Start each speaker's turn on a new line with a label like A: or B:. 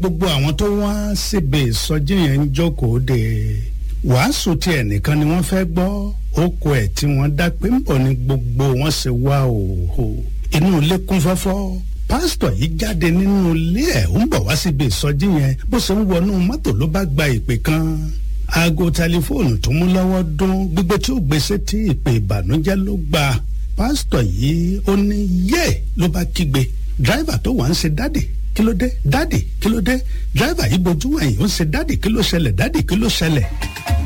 A: gbogbo àwọn tó wá síbi ìsọjí yẹn ń jókòó de wàásù tí ẹnìkan ni wọ́n fẹ́ gbọ́ oko ẹ̀ tí wọ́n dá pé ń bọ̀ ni gbogbo wọn ṣe wá òhò inú ilé kún fọ́fọ́ pásítọ̀ yìí jáde nínú ilé ẹ̀ ń bọ̀ wá síbi ìsọjí yẹn bó ṣe ń wọnú mọ́tò ló bá gba ìpè kan aago tẹlifóònù tó mú lọ́wọ́ dún gbígbé tí ó gbèsè tí ìpè ìbànújẹ́ ló gbà pásítọ̀ yìí ó ní yé ló bá kígbe dráìvà tó wà ń ṣe dádì kí ló dé dádì kí ló dé dráìvà yìí bojú ẹ̀yìn ó ń ṣe dádì kí ló ṣẹlẹ̀ dádì kí ló ṣẹlẹ̀.